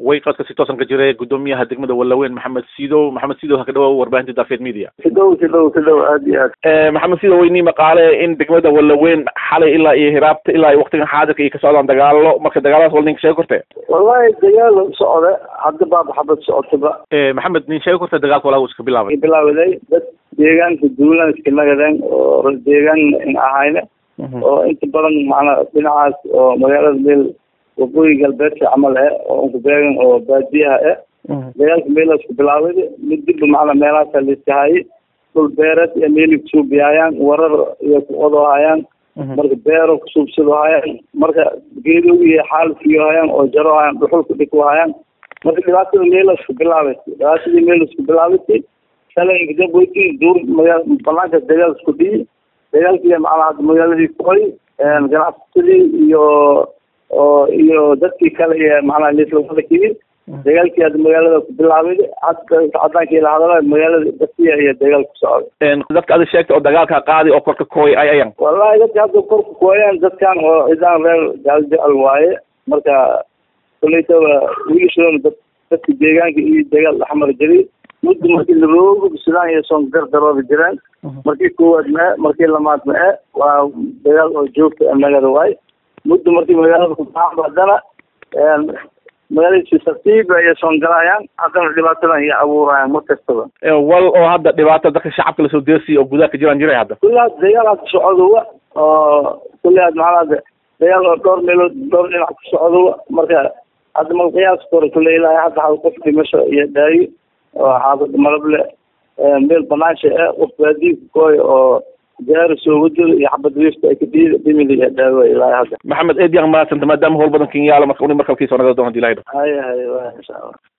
way qadka si toosan ka jira gudoomiyaha degmada walaweyn maxamed sidow maxamed sidow ha ka dhawow warbaahinta daafeed media sidow sidow sidow aad iyo aad maxamed sidow weynii maqaale in degmada walaweyn xalay ilaa iyo hiraabta ilaa iyo waqtigan xaadirka iyo ka socdaan dagaalo marka dagaaladaas wal ninka sheegi korte wallahi dagaal socda hadda baaba xabad socotaba maxamed nin sheegi korte dagaalka walaa iska bilaabay bilaawaday dad deegaanka duulan iska nagadeen oo deegaan in ahayne oo inta badan macnaa dhinacaas oo magaalada meel waqooyi galbeedka camal eh oo unku beegan oo baadiyaha eh dagaalka meelaas ku bilaaway mid dibba macnaa meelahaasa laiskahayay dhul beereed iyo meeli kusuubiyaayaan warar iyo kuqodohayaan marka beero kusuubsadohayaan marka geedow iyo xaalfiyohayaan oo jarohayaan dhuxul kudhikuhayaan marka dhibaatada meelaas ku bilaabatay dhibaatadii meelaas ku bilaabatay salaynkadaboyti duur magaa banaanka dagaal isku dhiyi dagaalkii macnaa hadda magaaladii koy ganacsatadii iyo oo iyo dadkii kale iyo macnaa lislawada kiyid dagaalkii hadda magaalada ku bilaabay hadda cadaankii la hadala magaalada dasiya iyo dagaal ku socday dadka adi sheegta oo dagaalka qaadi oo korka kooy ay ayan wallahi dadka hadda korka kooyaan dadkan oo cidaan reer gaaljacal waaye marka kulaytaba wiilashoona dad dadka deegaanka iyo dagaal dhexmar jiray muddo markii laroogo sidaan iyo soon gardarooda jiraan markii koowaad ma-e markii lamaad ma-e waa dagaal oo joogta nagada waay muddo markii magaalada kubaxan haddana magaaladiisi tartiib ayay soon galayaan haddana dhibaatadan iyo abuurayaan mar kastaba wal oo hadda dhibaato dadka shacabka lasoo deersiya oo gudaha ka jiraan jiray hadda kulli had dagaal had socdowa oo kulli had macnaa dagaal oo dhowr meelood dhowr dhinac ku socdowa marka hadda mal qiyaas kore kulle ilaahay hadda hal qof dhimasho iyo dhaayo oo xaafada malable meel banaansha ah qof baadiika kooy oo gaari soo wadada iyo xabad wiifta ay ka dhimida iyo dhaawa ilaahay hadda maxamed eed yang mahadsanta maadaama howl badan kin yaalo marka uni markalkiisa naga doon hadii ilahay haya haya wa insha allah